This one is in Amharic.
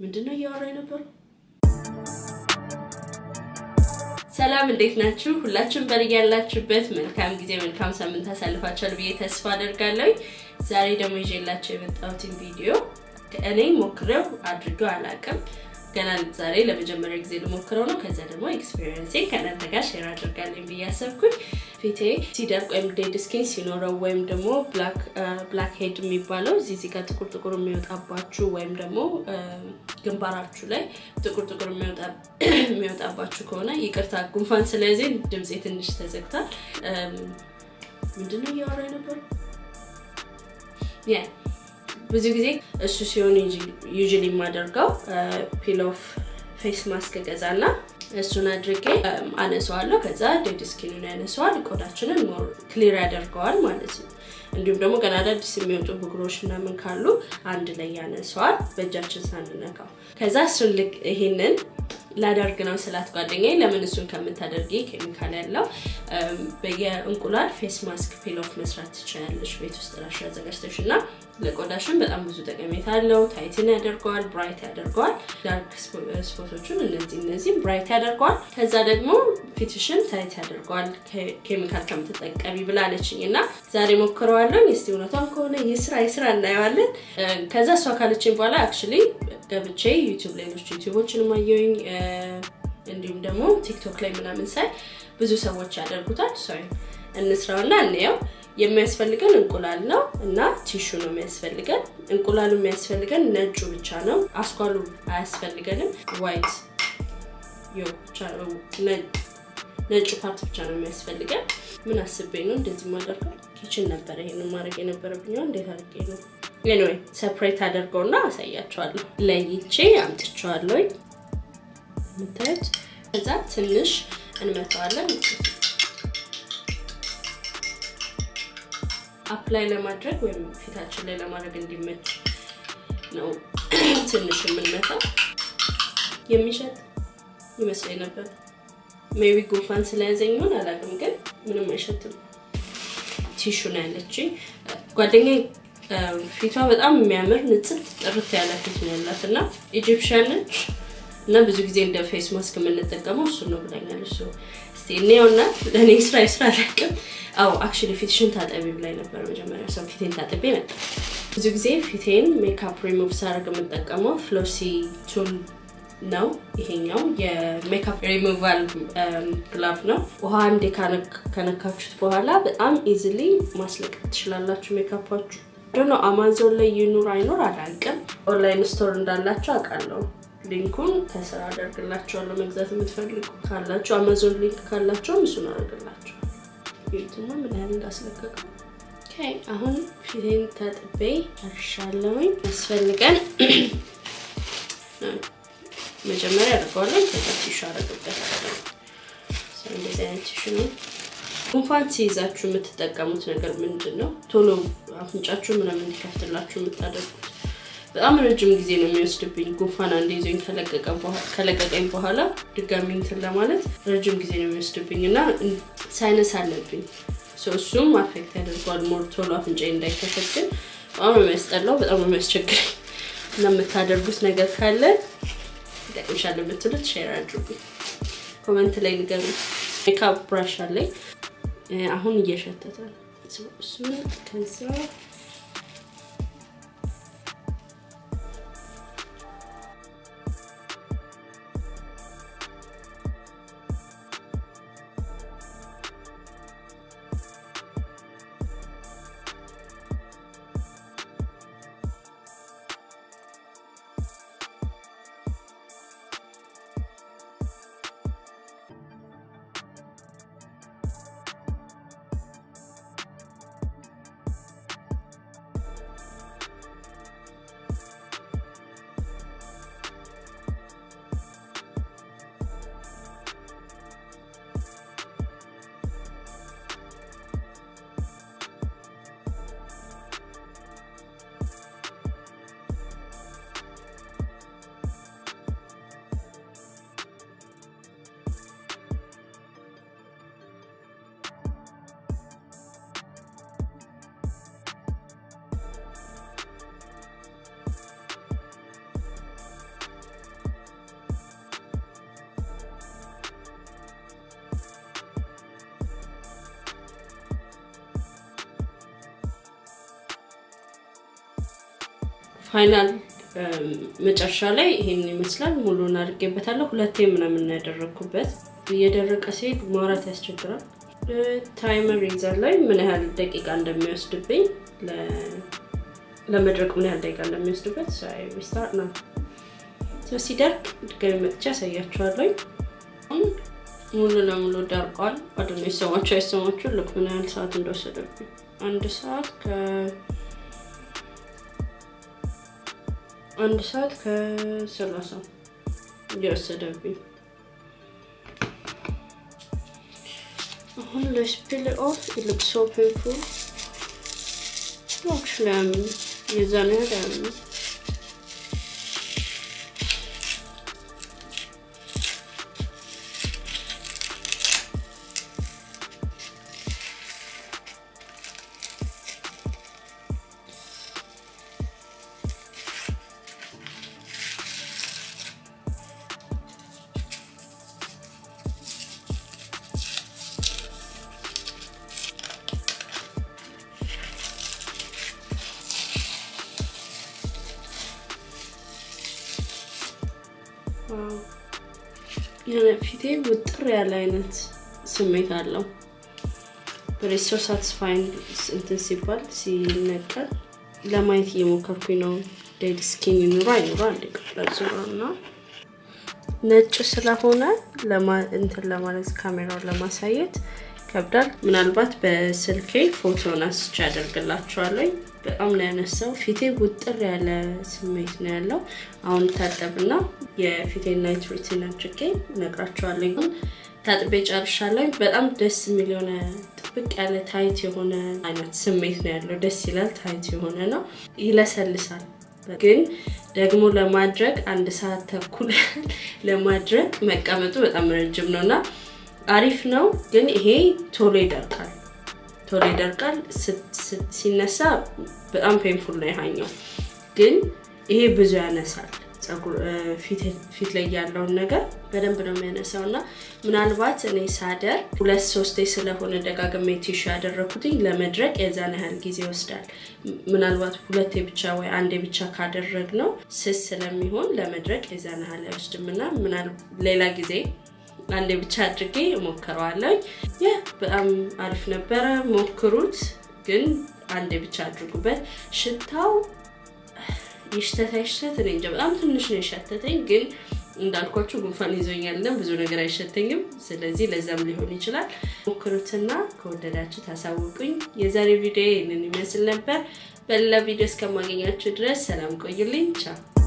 ምንድን ነው እያወራ የነበረው? ሰላም እንዴት ናችሁ? ሁላችሁም በልግ ያላችሁበት መልካም ጊዜ መልካም ሳምንት አሳልፋችኋል ብዬ ተስፋ አደርጋለሁ። ዛሬ ደግሞ ይዤላቸው የመጣሁትን ቪዲዮ እኔ ሞክሬው አድርገው አላውቅም። ገና ዛሬ ለመጀመሪያ ጊዜ ልሞክረው ነው። ከዛ ደግሞ ኤክስፔሪንሴ ከእናንተ ጋር ሼር አድርጋለኝ ብዬ አሰብኩኝ። ፊቴ ሲደርቅ ወይም ዴድ ስኪን ሲኖረው ወይም ደግሞ ብላክ ሄድ የሚባለው እዚህ እዚህ ጋር ጥቁር ጥቁር የሚወጣባችሁ ወይም ደግሞ ግንባራችሁ ላይ ጥቁር ጥቁር የሚወጣባችሁ ከሆነ ይቅርታ፣ ጉንፋን ስለዚህ ድምፄ ትንሽ ተዘግቷል። ምንድነው እያወራ የነበረው? ብዙ ጊዜ እሱ ሲሆን ዩዥሊ የማደርገው ፒል ኦፍ ፌስ ማስክ ገዛና እሱን አድርጌ አነሰዋለሁ። ከዛ ዴድ ስኪኑን ያነሰዋል፣ ቆዳችንን ሞር ክሊር ያደርገዋል ማለት ነው። እንዲሁም ደግሞ ገና አዳዲስ የሚወጡ ብጉሮች ምናምን ካሉ አንድ ላይ ያነሰዋል በእጃችን ሳንነካው። ከዛ እሱን ልክ ይሄንን ላደርግ ነው ስላት ጓደኛዬ፣ ለምን እሱን ከምታደርጊ ኬሚካል ያለው የእንቁላል ፌስ ማስክ ፒል ኦፍ መስራት ትችላለች ቤት ውስጥ ራሽ አዘጋጅተሽ እና ለቆዳሽን በጣም ብዙ ጠቀሜታ አለው። ታይትን ያደርገዋል፣ ብራይት ያደርገዋል። ዳርክ ስፖቶችን እነዚህ እነዚህም ብራይት ያደርገዋል። ከዛ ደግሞ ፊትሽን ታይት ያደርገዋል ኬሚካል ከምትጠቀሚ ብላለችኝ እና ዛሬ ሞክረዋለሁ። እስቲ እውነቷን ከሆነ የስራ የስራ እናየዋለን። ከዛ እሷ ካለችኝ በኋላ አክቹዋሊ ገብቼ ዩቲዩብ ሌሎች ዩቲዩቦችን ማየውኝ እንዲሁም ደግሞ ቲክቶክ ላይ ምናምን ሳይ ብዙ ሰዎች ያደርጉታል። ሶሪ እንስራውና እንየው። የሚያስፈልገን እንቁላል ነው እና ቲሹ ነው የሚያስፈልገን። እንቁላሉ የሚያስፈልገን ነጩ ብቻ ነው፣ አስኳሉ አያስፈልገንም። ዋይት ነጩ ፓርት ብቻ ነው የሚያስፈልገን። ምን አስቤ ነው እንደዚህ ማደርገው? ኪችን ነበረ ይሄን ማድረግ የነበረብኝ እንዴት አድርጌ ነው? ኤኒዌይ ሰፕሬት አደርገውና አሳያቸዋለሁ። ለይቼ አምጥቼዋለሁ የምታዩት። ከዛ ትንሽ እንመተዋለን አፕላይ ለማድረግ ወይም ፊታችን ላይ ለማድረግ እንዲመች ነው ትንሽ የምንመታው። የሚሸጥ ይመስለኝ ነበር። ሜቢ ጉንፋን ስለያዘኝ ይሆን አላውቅም፣ ግን ምንም አይሸትም። ቲሹ ነው ያለችኝ ጓደኛዬ። ፊቷ በጣም የሚያምር ንጽት ጥርት ያለ ፊት ነው ያላት እና ኢጂፕሽያን ነች እና ብዙ ጊዜ እንደ ፌስ ማስክ የምንጠቀመው እሱ ነው ብላኛለች። እስቲ እኔውና ለእኔ ስራ የስራ አላውቅም። አዎ አክቹዋሊ ፊትሽን ታጠቢ ብላኝ ነበር መጀመሪያ። ሰው ፊቴን ታጥቤ መጣ። ብዙ ጊዜ ፊቴን ሜካፕ ሪሙቭ ሳደርግ የምጠቀመው ፍሎሲ ቱል ነው። ይሄኛው የሜካፕ ሪሙቫል ግላቭ ነው። ውሃ አንዴ ከነካችሁት በኋላ በጣም ኢዝሊ ማስለቀቅ ትችላላችሁ ሜካፓችሁ። ዶኖ አማዞን ላይ ይኑር አይኖር አላውቅም። ኦንላይን ስቶር እንዳላቸው አውቃለሁ። ሊንኩን ከስራ አደርግላቸዋለሁ። መግዛት የምትፈልጉ ካላቸው አማዞን ሊንክ ካላቸውም እሱን አደርግላቸው። ቤቱማ ምን ያህል እንዳስለቀቀው አሁን ፊቴን ታጥቤ ጨርሻለሁኝ። ያስፈልገን መጀመሪያ አድርገዋለን። ከዛ ቲሹ አደርግበታለሁ። እንደዚህ አይነት ቲሹ ነው። ጉንፋን ሲይዛችሁ የምትጠቀሙት ነገር ምንድን ነው? ቶሎ አፍንጫችሁ ምናምን እንዲከፍትላችሁ የምታደርጉት በጣም ረጅም ጊዜ ነው የሚወስድብኝ። ጉንፋን አንድ ይዞኝ ከለቀቀኝ በኋላ ድጋሚ እንትን ለማለት ረጅም ጊዜ ነው የሚወስድብኝ እና ሳይነስ አለብኝ። እሱም አፌክት ያደርገዋል ሞር ቶሎ አፍንጫ እንዳይከፈት። ግን በጣም ነው የሚያስጠላው፣ በጣም ነው የሚያስቸግረኝ እና የምታደርጉት ነገር ካለ ይጠቅምሻል የምትሉት ሼር አድርጉ፣ ኮመንት ላይ ንገሩ። ሜካፕ ብራሽ አለኝ አሁን እየሸተተ ነው እሱን ከዛ ፋይናል መጨረሻ ላይ ይሄን ይመስላል። ሙሉን አድርጌበታለሁ። ሁለቴ ምናምን ያደረግኩበት እየደረቀ ሲሄድ ማውራት ያስቸግራል። ታይመር ሬዘር ላይ ምን ያህል ደቂቃ እንደሚወስድብኝ ለመድረቅ ምን ያህል ደቂቃ እንደሚወስድበት ስታርት ነው። ሲደርቅ ድጋሚ መጥቻ ያሳያችኋለሁ። ሙሉ ለሙሉ ደርቋል። አደነ ይሰማችሁ አይሰማችሁ? ልክ ምን ያህል ሰዓት እንደወሰደብኝ አንድ ሰዓት ከ አንድ ሰዓት ከሰላሳ እየወሰደብኝ አሁን ለስፒል ኦፍ ኢት ሶ ፔንፉል አክቹዋሊ የዛን ያህል ያለ የሆነ ፊቴ ውጥር ያለ አይነት ስሜት አለው። በሬሶ ሳትስፋይን እንትን ሲባል ሲነቀል ለማየት እየሞከርኩኝ ነው። ዴድ ስኪን ይኑራ አይኑራ አንድ ቀጥላ ዙራ እና ነጭ ስለሆነ እንትን ለማለት ካሜራውን ለማሳየት ይከብዳል። ምናልባት በስልኬ ፎቶን አስቼ ያደርግላችኋለሁ። በጣም ነው ያነሳው። ፊቴ ውጥር ያለ ስሜት ነው ያለው። አሁን ታጠብና የፊቴን ናይት ሩቲን አድርጌ እነግራችኋለሁ። ግን ታጥቤ ጨርሻለሁ። በጣም ደስ የሚል የሆነ ጥብቅ ያለ ታይት የሆነ አይነት ስሜት ነው ያለው። ደስ ይላል። ታይት የሆነ ነው፣ ይለሰልሳል። ግን ደግሞ ለማድረግ አንድ ሰዓት ተኩል ለማድረግ መቀመጡ በጣም ረጅም ነው እና አሪፍ ነው። ግን ይሄ ቶሎ ይደርቃል ቶሎ ይደርቃል። ሲነሳ በጣም ፔንፉል ነው ያኛው። ግን ይሄ ብዙ ያነሳል። ፊት ላይ ያለውን ነገር በደንብ ነው የሚያነሳው እና ምናልባት እኔ ሳደር ሁለት ሶስቴ ስለሆነ ደጋግሜ ቲሹ ያደረኩትኝ ለመድረቅ የዛን ያህል ጊዜ ይወስዳል። ምናልባት ሁለቴ ብቻ ወይ አንዴ ብቻ ካደረግ ነው ስስ ስለሚሆን ለመድረቅ የዛን ያህል አይወስድም እና ሌላ ጊዜ አንዴ ብቻ አድርጌ እሞክረዋለሁ። ይህ በጣም አሪፍ ነበረ፣ ሞክሩት። ግን አንዴ ብቻ አድርጉበት። ሽታው ይሽተት አይሽተት እኔ እንጃ፣ በጣም ትንሽ ነው የሸተተኝ። ግን እንዳልኳችሁ ጉንፋን ይዞኛልና ብዙ ነገር አይሸተኝም። ስለዚህ ለዛም ሊሆን ይችላል። ሞክሩትና ከወደዳችሁ ታሳውቁኝ። የዛሬ ቪዲዮ ይህንን ይመስል ነበር። በሌላ ቪዲዮ እስከማገኛችሁ ድረስ ሰላም ቆዩልኝ። ቻው